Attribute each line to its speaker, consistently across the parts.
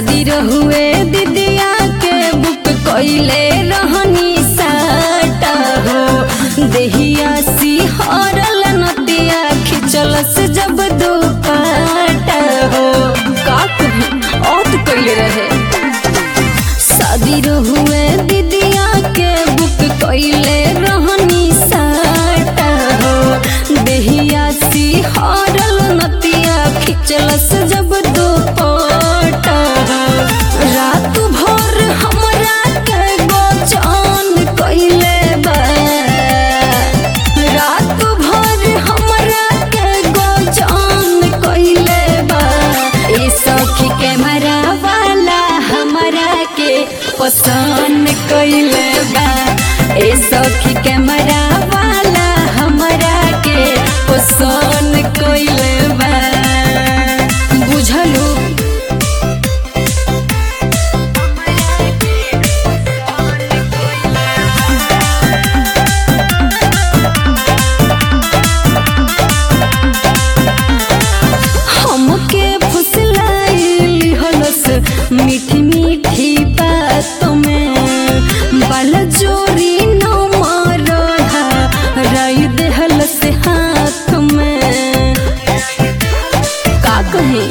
Speaker 1: शादी रहुए दीदिया के बुक कइले रहनी साटा हो देहिया सिहरल नतिया खिचलस जब दुपाटा हो का कही औत कइले रहे शादी रहुए दीदिया के बुक कइले रहनी साटा हो देहिया सिहरल नतिया खिचलस जब दुपट्टा रात भर हमरा के गोचान कइले बा रात भर हमरा के गोचान कइले बा ए सखी कैमरा वाला हमरा के पसंद कइले बा ए सखी कैमरा वाला हमरा के पसंद कइले बा बुझलू हमके फुसलाइली हलस मीठी मीठी बातों में बाल जोरी न मारहा राई देहलस हाथ में का कही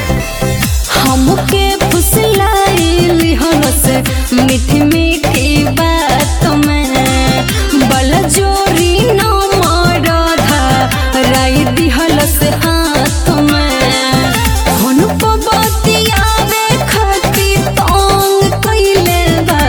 Speaker 1: हमके फुसलाइली हलस मीठी मीठी बातों में बल जोरी न मारधा राई दिहलस हाथ में हुन पबतियावे खाती तंग कइले बा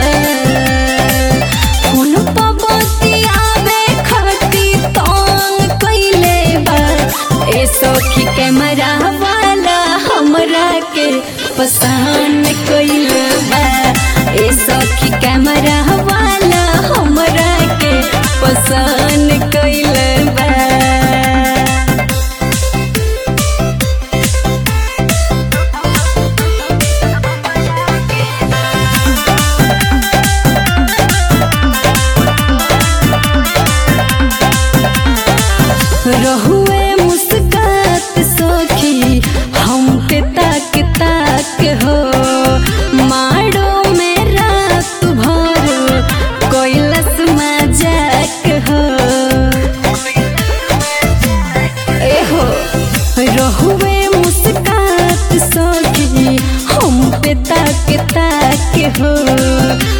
Speaker 1: हुन पबतियावे खाती तंग कइले बा ए सखी कैमरा वाला हमरा के पसंद कइले बा ए सखी कैमरा वाला हमरा के पसंद कइले बा रहुए मुस्कात सखी हम पे ताक ताक हो माड़ो में रात भर कैलस मजाक हो ए हो रहुए मुस्कात सखी हम पे ताक ताक हो